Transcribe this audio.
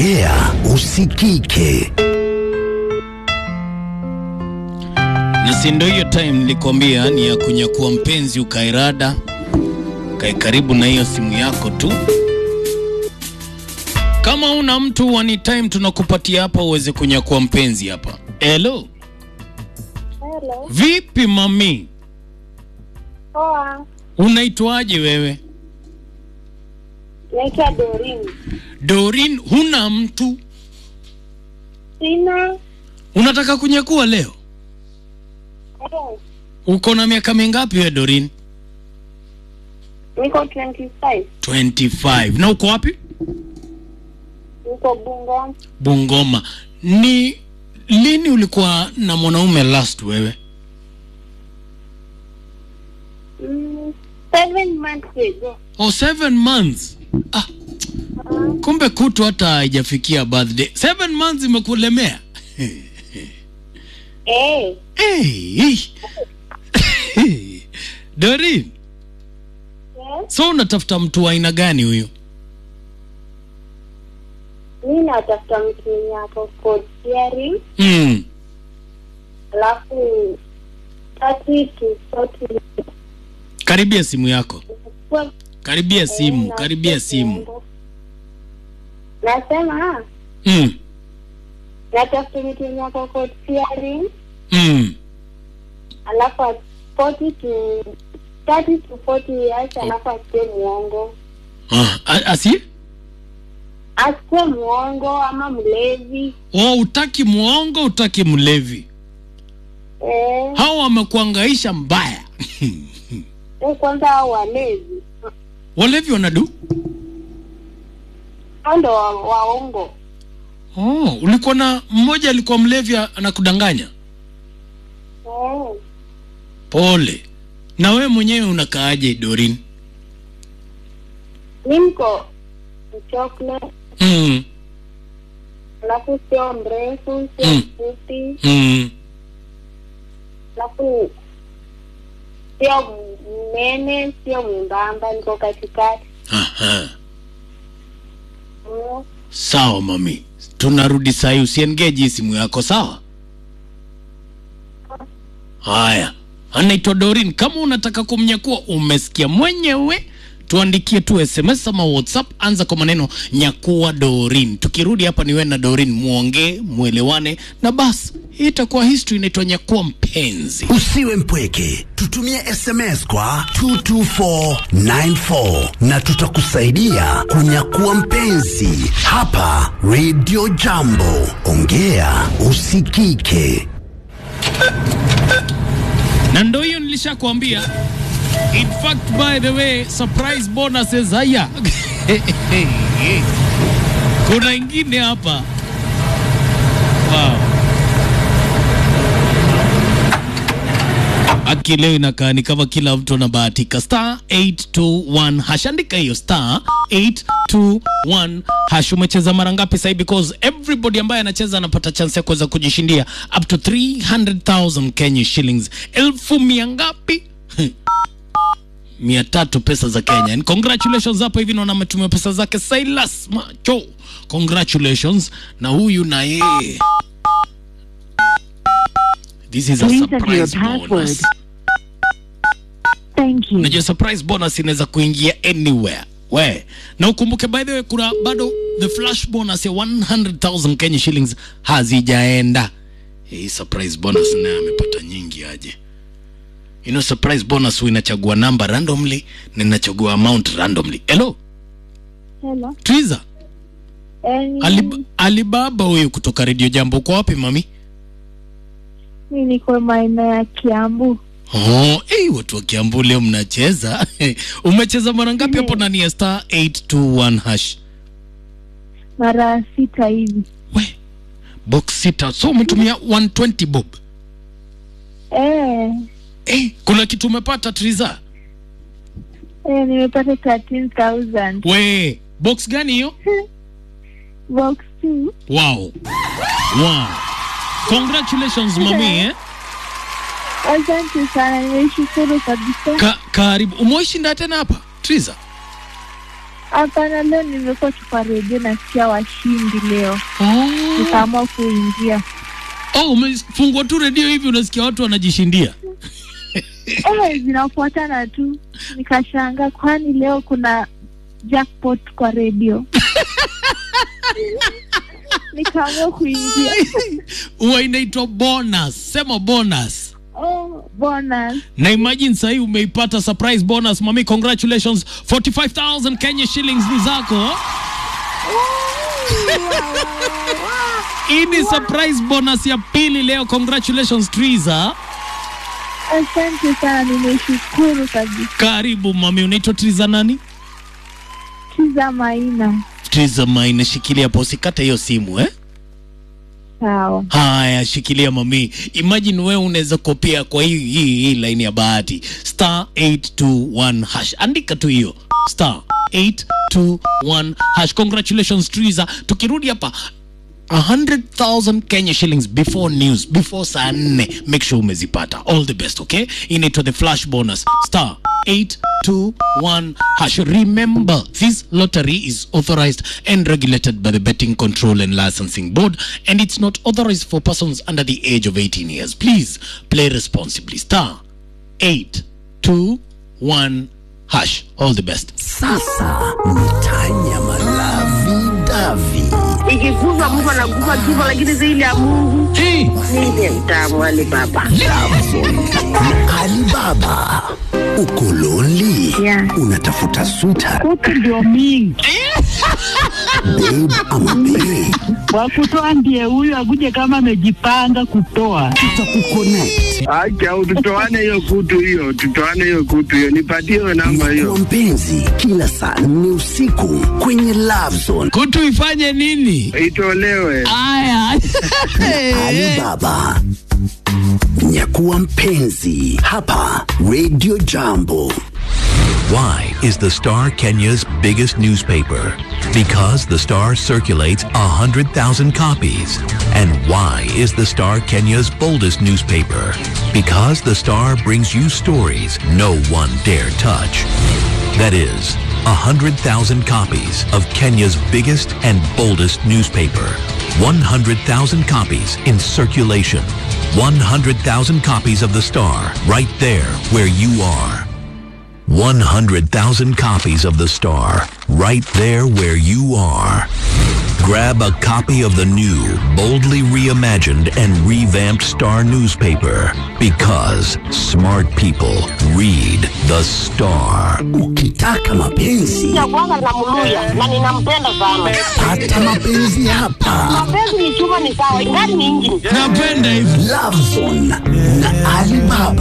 ongea usikike. na si ndo hiyo time nilikwambia ni ya kunyakua mpenzi ukairada kae karibu na hiyo simu yako tu kama una mtu wani time tunakupatia hapa uweze kunyakua mpenzi hapa hello Hello. vipi mami Poa. unaitwaje wewe Naitwa Dorin. dorin huna mtu Sina. unataka kunyakua leo Eh, uko na miaka mingapi we dorin Niko 25. 25 na uko wapi Niko Bungo. bungoma ni lini ulikuwa na mwanaume last wewe Mm, seven months ago. oh, seven months ah, kumbe kutu hata haijafikia birthday seven months imekulemea Eh, hey. dorin yes. so unatafuta mtu wa aina gani huyu Mi natafuta mtu mwenye ako code sharing, mm. alafu 30 to 40 karibia simu yako Kwa- karibia simu eh, karibia na- simu Nasema mm. natafuta mtu mwenye ako code sharing, Mm. alafu at 40 to 30 to 40 years, alafu asiwe mwongo. Ah, a- asi Asiwe mwongo ama mlevi. oh, utaki mwongo utaki mlevi Eh, hao wamekuangaisha mbaya eh, kwanza hao walevi walevi wanadu hao ndo wa- waongo. oh, ulikuwa na mmoja alikuwa mlevi anakudanganya Eh, pole na wewe mwenyewe unakaaje dorin mi niko mchokle, mm. alafu sio mrefu, sio Mm. mfupi, Mm. alafu sio mnene, sio mwembamba, niko katikati. Aha. Mm, sawa mami tunarudi sahi usiengeji simu yako sawa haya anaitwa dorin kama unataka kumnyakua umesikia mwenyewe tuandikie tu sms ama whatsapp anza kwa maneno nyakua dorin tukirudi hapa niwe na dorin muongee mwelewane na basi hii itakuwa history inaitwa nyakua mpenzi Usiwe mpweke, tutumie SMS kwa 22494 na tutakusaidia kunyakua mpenzi hapa Radio Jambo. Ongea usikike. na ndo hiyo nilishakwambia in fact by the way surprise bonuses haya kuna ingine hapa wow. aki leo inakaa ni kama kila mtu anabahatika star 821 hash andika hiyo star 821 hash umecheza mara ngapi sahii because everybody ambaye anacheza anapata chance ya kuweza kujishindia up to 300000 kenya shillings elfu mia ngapi mia tatu pesa za kenya And congratulations hapa hivi naona ametumia pesa zake silas macho congratulations na huyu na yeye this is a Please enter your surprise password. bonus Thank you. unajua surprise bonus inaweza kuingia anywhere we na ukumbuke by the way kuna bado the flash bonus ya 100000 kenya shillings hazijaenda hii surprise bonus naye amepata nyingi aje you know surprise bonus huwa inachagua namba randomly na inachagua amount randomly hello hello. twiza Eh, Alib alibaba huyu kutoka radio jambo uko wapi mami mi niko maeneo ya Kiambu. Oh, hey, watu wa Kiambu leo mnacheza. Umecheza mara ngapi hapo ndani ya star 821 hash? mara sita hivi. We, box sita. So umetumia 120 bob. Eh, Eh, kuna kitu umepata Triza? eh, nimepata 13,000 We, box gani hiyo? box two. Wow. Wow. Congratulations mami eh. Asante sana, nimeshukuru kabisa. Ka, karibu. Umeishinda tena hapa Triza? Hapana, leo nimekuwa tu kwa redio nasikia washindi leo, Oh. nikaamua kuingia. Oh, umefungua tu redio hivi unasikia watu wanajishindia. Eh, zinafuatana tu, nikashangaa kwani leo kuna jackpot kwa redio nikaamua kuingia. Huwa inaitwa bonus. Sema bonus. Oh, bonus. Na imagine sahii umeipata surprise bonus mami, congratulations 45000 Kenya shillings ni zako. Hii ni surprise bonus ya pili leo. Congratulations Triza. Asante sana, nimeshukuru kabisa. Karibu mami, unaitwa Triza nani? Chiza Maina, Triza Maina, shikilia hapo, usikate hiyo simu eh. sawa. Haya, shikilia mami. Imagine wewe unaweza kopia kwa hii hii hii line ya bahati star 821 hash, andika tu hiyo star 821 hash. Congratulations Triza. Tukirudi hapa 100,000 Kenya shillings before news, before saa nne. Make sure umezipata. All the best, okay? Inaitwa the flash bonus. Star 821 hash. Remember, this lottery is authorized and regulated by the Betting Control and Licensing Board and it's not authorized for persons under the age of 18 years. Please play responsibly. Star 821 hash. All the best. Sasa mtanyama lavi davi ikikufa mtu anakufa kifo, lakini zaidi ya Mungu Hey. ndiye mtamu Ali Baba. Lavon na Alibaba. Uko lonely? Yeah. Unatafuta sweetheart, Kuku ndio mingi babe ama babe? wakutoa ndiye huyu akuje kama amejipanga kutoa. Tutakuconnect. Acha au tutoane hiyo kutu hiyo, tutoane hiyo kutu hiyo, nipatie hiyo namba Kwa hiyo. mpenzi kila saa nne usiku kwenye Love Zone. Kutu ifanye nini? Itolewe. Aya. Alibaba. Nyakuwa mpenzi hapa Radio Jambo. Why is the Star Kenya's biggest newspaper? Because the Star circulates 100,000 copies. And why is the Star Kenya's boldest newspaper? Because the Star brings you stories no one dare touch. That is, 100,000 copies of Kenya's biggest and boldest newspaper. 100,000 copies in circulation. 100,000 copies of the Star right there where you are. 100,000 copies of The Star, right there where you are. Grab a copy of the new, boldly reimagined and revamped Star newspaper because smart people read The Star. Ukitaka mapenzi Ya kwanza namluya na ninampenda sana. pata mapenzi hapa. Mapenzi ni chuma, ni sawa, ingani ni injini. Napenda hivi. Love Zone na Alibaba.